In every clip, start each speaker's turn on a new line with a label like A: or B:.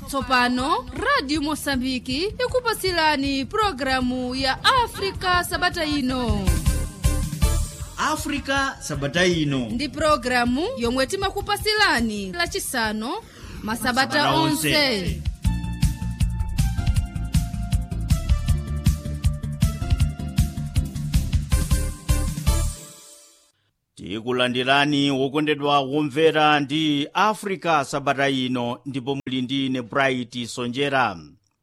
A: tsopano radio mosambiki ikupasilani programu ya afrika sabata ino
B: africa sabata ino
A: ndi programu yomwe timakupasilani lachisanu masabata
B: Masabata
A: onse
B: onse. tikulandirani wokondedwa womvera ndi africa sabata ino ndipo muli ndi ine bright sonjera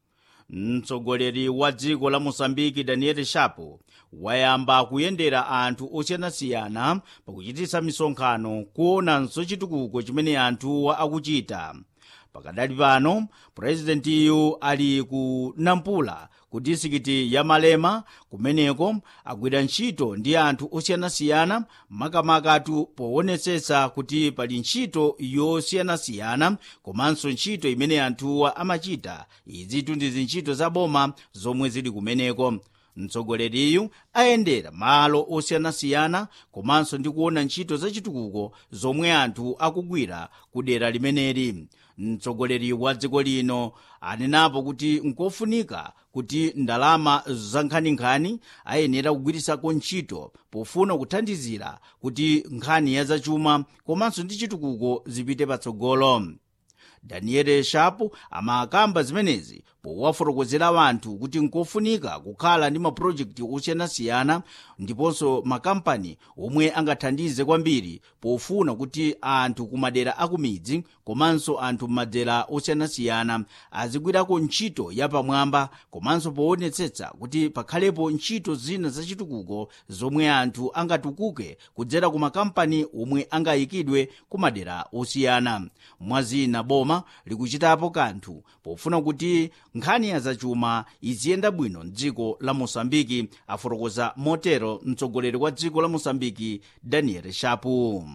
B: mtsogoleri wa dziko la mosambiki daniel shapo wayamba kuyendera anthu osiyanasiyana pakuchititsa misonkhano kuonanso chitukuko chimene anthuwa akuchita pakadali pano purezidentiyu ali ku nampula ku disikiti ya malema kumeneko agwira ntchito ndi anthu osiyanasiyana makamakatu poonetsetsa kuti pali ntchito yosiyanasiyana komanso ntchito imene anthuwa amachita izitu ndi zintchito za boma zomwe zili kumeneko mtsogoleriyu ayendera malo osiyanasiyana komanso ndi kuona ntchito zachitukuko zomwe anthu akugwira ku dera limeneli mtsogoleri wa dziko lino anenapo kuti nkofunika kuti ndalama zankhaninkhani ayenera kugwirisako ntchito pofuna kuthandizira kuti nkhani ya zachuma komanso ndi chitukuko zipite patsogolo daniel shapo amakamba zimenezi powafotokozera wanthu kuti nkofunika kukhala ndi mapulojekiti osiyanasiyana ndiponso makampani omwe angathandize kwambiri pofuna kuti anthu kumadera akumidzi komanso anthu m'madera osiyanasiyana azigwirako ntchito yapamwamba komanso poonetsetsa kuti pakhalepo ntchito zina zachitukuko zomwe anthu angatukuke kudzera ku makampani omwe angayikidwe ku madera osiyana mwazina boma likuchitapo kanthu pofuna kuti nkhani ya zachuma iziyenda bwino mdziko la mosambiki afotokoza motero mtsogoleri wa dziko la mosambiki daniel shapu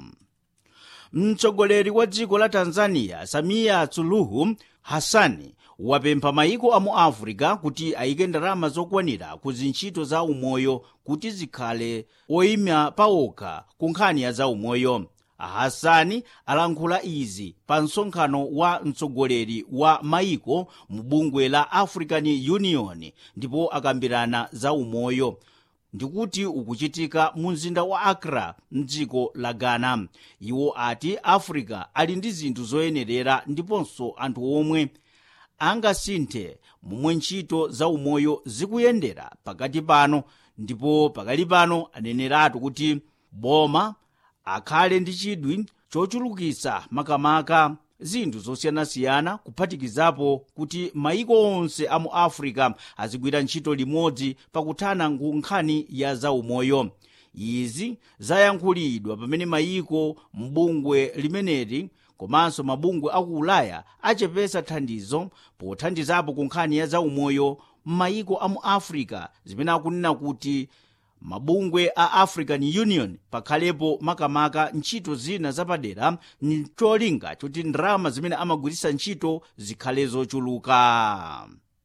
B: mtsogoleri wa dziko la tanzania samia suluhu hassani wapempha mayiko a mu africa kuti ayike ndalama zokwanira ku zintchito za umoyo kuti zikhale oyima pawokha ku nkhani ya za umoyo hassani alankhula izi pa msonkhano wa mtsogoleri wa mayiko mu bungwe la african union ndipo akambirana za umoyo ndikuti ukuchitika mu mzinda wa accra mdziko la ghana iwo ati africa ali ndi zinthu zoyenerera ndiponso anthu omwe angasinthe momwe ntchito za umoyo zikuyendera pakati pano ndipo pakali pano aneneratu kuti boma akhale ndi chidwi chochulukitsa makamaka zinthu zosiyanasiyana kuphatikizapo kuti mayiko onse a mu africa azigwira ntchito limodzi pakuthana nkhani ya zaumoyo izi zayankhulidwa pamene mayiko mbungwe limeneli komanso mabungwe aku ulaya achepesa thandizo pothandizapo ku nkhani ya zaumoyo m'mayiko a mu africa zimene akunena kuti mabungwe a african union pakhalepo makamaka ntchito zina zapadera ncholinga choti ndalama zimene amagwiritsa ntchito zikhale zochuluka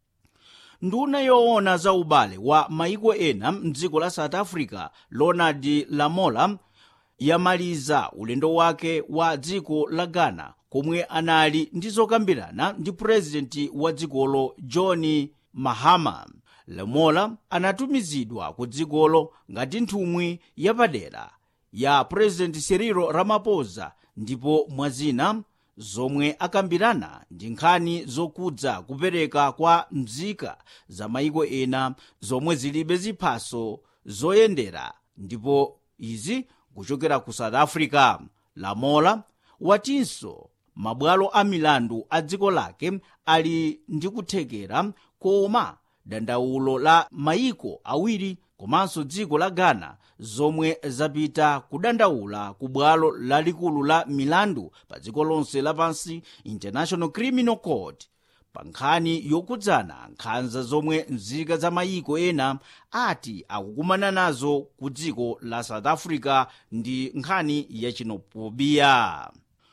B: nduna yoona za ubale wa maiko ena mdziko la south africa ronald lamola yamaliza ulendo wake wa dziko la ghana komwe anali ndi zokambirana ndi purezidenti wa dzikolo john mahama lamola anatumizidwa ku dzikolo ngati nthumwi yapadera ya purezidenti cyril ramaphosa ndipo mwazina zomwe akambirana ndi nkhani zokudza kupereka kwa mzika za maiko ena zomwe zilibe ziphaso zoyendera ndipo izi kuchokera ku south africa lamola watinso mabwalo a milandu a dziko lake ali ndi kuthekera koma dandaulo la mayiko awiri komanso dziko la ghana zomwe zapita kudandaula ku bwalo lalikulu la milandu pa dziko lonse lapansi international criminal court pa nkhani yokudzana nkhanza zomwe nzika za mayiko ena ati akukumana nazo ku dziko la south africa ndi nkhani ya xenophobia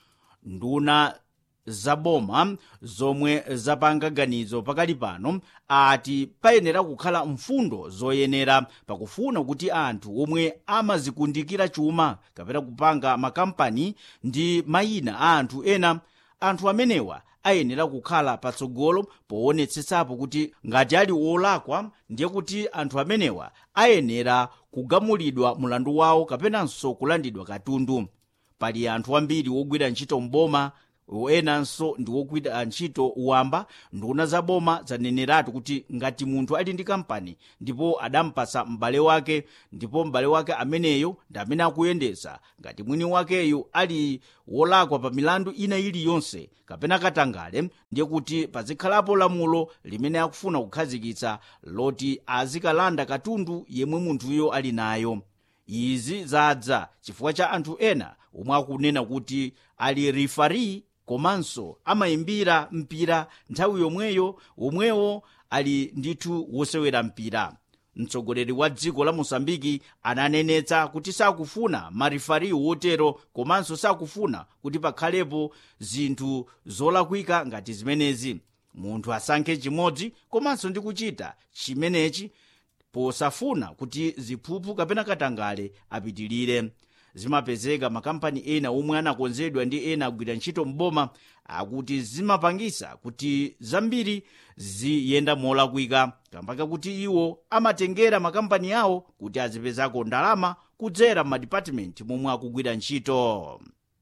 B: nduna zaboma zomwe zapanga ganizo pakali pano ati payenera kukhala mfundo zoyenera pakufuna kuti anthu omwe amazikundikira chuma kapena kupanga makampani ndi mayina a anthu ena anthu amenewa ayenera kukhala patsogolo poonetsetsapo kuti ngati ali wolakwa ndiye kuti anthu amenewa ayenera kugamulidwa mulandu wawo kapenanso kulandidwa katundu pali anthu ambiri wogwira ntchito mboma enanso ndi wogwira ntchito wamba nduna za boma zaneneratu kuti ngati munthu ali ndi kampani ndipo adampasa m'bale wake ndipo m'bale wake ameneyo ndi amene akuyendetsa ngati mwini wakeyo ali wolakwa pa milandu ina iliyonse kapena katangale ndiye kuti pazikhalapo lamulo limene akufuna kukhazikitsa loti azikalanda katundu yemwe munthuyo ali nayo izi zadza chifukwa cha anthu ena omwe akunena kuti ali rifari komanso amayimbira mpira nthawi yomweyo omwewo ali ndithu wosewera mpira mtsogoleri wa dziko la mosambiki ananenetsa kuti sakufuna marifari wotero komanso sakufuna kuti pakhalepo zinthu zolakwika ngati zimenezi munthu asankhe chimodzi komanso ndi kuchita chimenechi posafuna kuti ziphuphu kapena katangale apitilire zimapezeka makampani ena omwe anakonzedwa ndi ena agwira ntchito mboma akuti zimapangisa kuti zambiri ziyenda molakwika kambaka kuti iwo amatengera makampani awo kuti azipezako ndalama kudzera m'madipatimenti momwe akugwira ntchito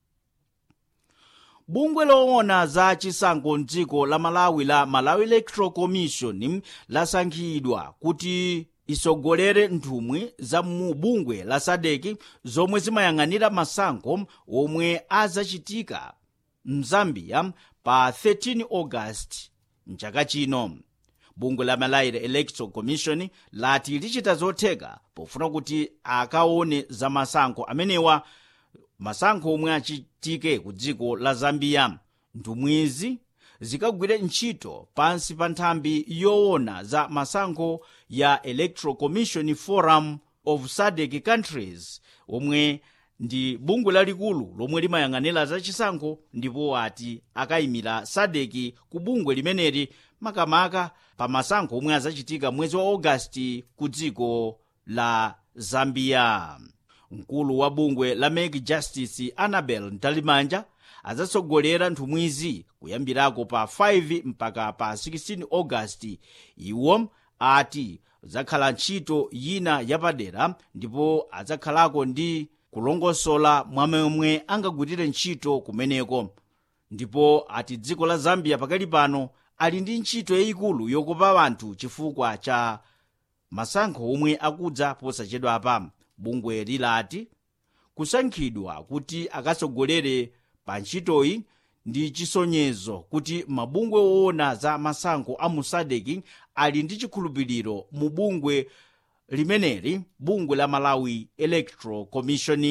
B: bungwe loona za chisankho mdziko la malawi la malawi electoral commission lasankhidwa kuti isogolere nthumwi za mu bungwe la sadeki zomwe zimayang'anira masankho omwe azachitika mzambia pa 13 august mchaka chino bungwe la malawi electoral commission lati lichita zotheka pofuna kuti akaone za masankho amenewa masankho omwe achitike ku dziko la zambia nthumwizi zikagwire ntchito pansi pa nthambi yoona za masankho ya electoral commission forum of sadc countries omwe ndi bungwe lalikulu lomwe limayang'anira za chisankho ndipo ati akayimira sadc ku bungwe limeneli makamaka pa masankho omwe azachitika mwezi wa ogasiti ku dziko la zambia mkulu wa bungwe la make justice annabel ntalimanja azatsogolera nthumwizi kuyambirako pa 5 mpaka pa 16 augasti iwo ati zakhala ntchito yina yapadera ndipo adzakhalako ndi kulongosola mwamemwe angagwirire ntchito kumeneko ndipo ati dziko la zambia pakali pano ali ndi ntchito yayikulu yokopa anthu chifukwa cha masankho omwe akudza posachedwapa bungwe lilati kusankhidwa kuti akatsogolere pa ntchitoyi ndi chisonyezo kuti mabungwe woona za masankho a mu sadeki ali ndi chikhulupiriro mu bungwe limeneli bungwe la malawi electoral commission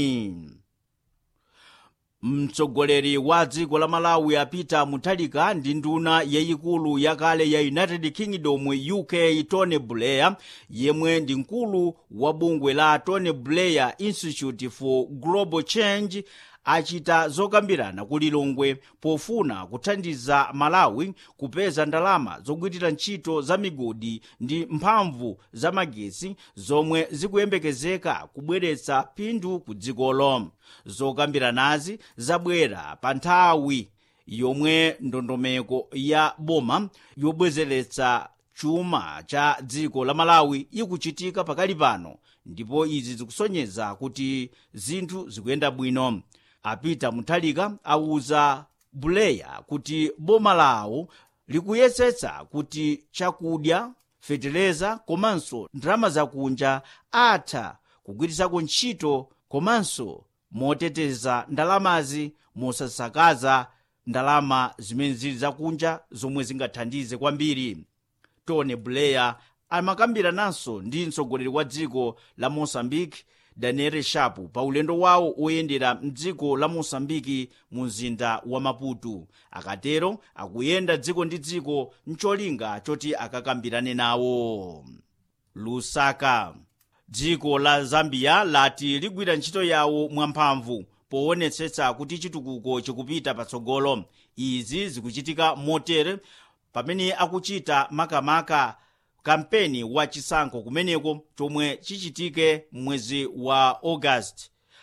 B: mtsogoleri wa dziko la malawi apita muthalika ndi nduna yayikulu yakale ya united kingdom uk tony blair yemwe ndi mkulu wa bungwe la tony blair institute for global change achita zokambirana ku lilongwe pofuna kuthandiza malawi kupeza ndalama zogwirira ntchito za migodi ndi mphamvu za magetsi zomwe zikuyembekezeka kubweretsa phindu ku dzikolo zokambiranazi zabwera pa nthawi yomwe ndondomeko ya boma yobwezeretsa chuma cha dziko la malawi ikuchitika pakali pano ndipo izi zikusonyeza kuti zinthu zikuyenda bwino apita muthalika awuza buleya kuti boma lawo likuyesetsa kuti chakudya fetereza komanso ndalama zakunja atha kugwirizako ntchito komanso moteteza ndalamazi mosasakaza ndalama zimene zili zakunja zomwe zingathandize kwambiri tony blair amakambirananso ndi mtsogoleri wa dziko la mosambiki daniel shapu pa ulendo wawo oyendera mdziko la mosambiki mu mzinda wa maputo akatero akuyenda dziko ndi dziko mcholinga choti akakambirane nawo lusaka dziko la zambia lati ligwira ntchito yawo mwamphamvu poonetsetsa kuti chitukuko chikupita patsogolo izi zikuchitika motere pamene akuchita makamaka kampeni wa chisankho kumeneko chomwe chichitike mwezi wa august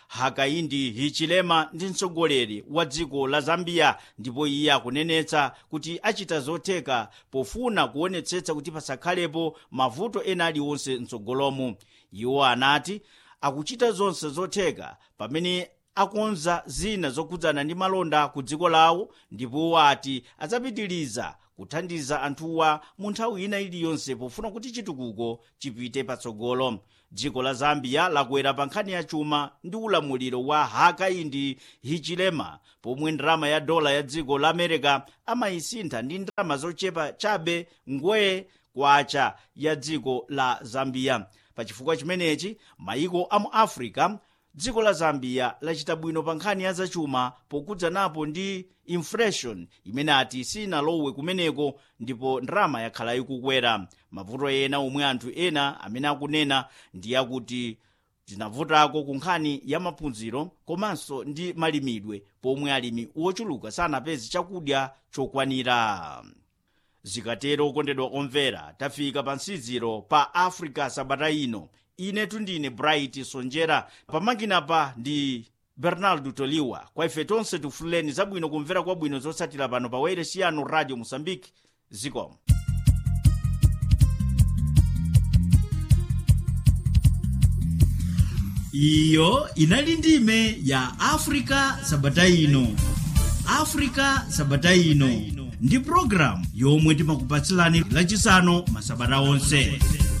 B: hakaindi hichilema ndi mtsogoleri wa dziko la zambia ndipo iye akunenetsa kuti achita zotheka pofuna kuonetsetsa kuti pasakhalepo mavuto ena aliwonse mtsogolomu iwo anati akuchita zonse zotheka pamene akonza zina zokhudzana ndi malonda ku dziko lawo ndipo ati adzapitiriza kuthandiza anthuwa mu nthawi ina iliyonse pofuna kuti chitukuko chipite patsogolo dziko la zambia lakwera pa nkhani ya chuma ndi ulamuliro wa hakaindi hichilema pomwe ndalama ya dola ya dziko la america amayisintha ndi ndalama zochepa chabe ngwee kwacha ya dziko la zambia pachifukwa chimenechi mayiko a mu africa dziko la zambia lachita bwino pa nkhani ya zachuma pokhudzanapo ndi inflation imene ati sinalowe kumeneko ndipo ndalama yakhala ikukwera mavuto ena omwe anthu ena amene akunena ndi akuti tinavutako ku nkhani ya maphunziro komanso ndi malimidwe pomwe alimi wochuluka sanapeze chakudya chokwanira zikatero okondedwa omvera tafika pa nsiziro pa africa sabata ino inetu ndine bright sonjera pamakinapa ndi bernardo toliwa kwa ife tonse tifuleni zabwino kumvera kwabwino zotsatira pano pa wailesi yanu radio mosambiki zikomo iyo inali ndime ya africa sabata ino africa sabata ino ndi programu yomwe timakupatsilani lachisanu masabata onse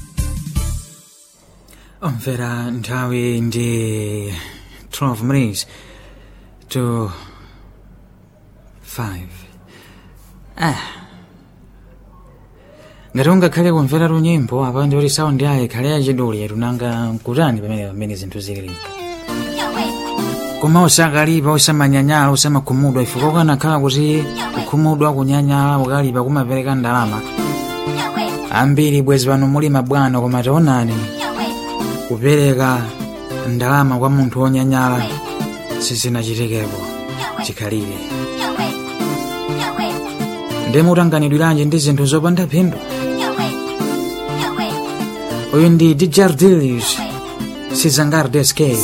C: omvera nthawi ndi 12 minutes to 5 ah ngati ungakhale kumvera lunyimbo apa ndi kuti saundi ayi ikhale yachiduli tunanga kutani pamene pamene zinthu zilili koma usakalipa usamanyanyala usamakhumudwa ifika ukanakhala kuti kukhumudwa kunyanyala ukalipa kumapereka ndalama ambiri bwezi pano muli mabwana koma taonani kupereka ndalama kwa munthu wonyanyala sizinachitekepo chikhalire ndimutanganidwiranji ndi zinthu zopanda phindu uyu ndi djardilius sizangardes cave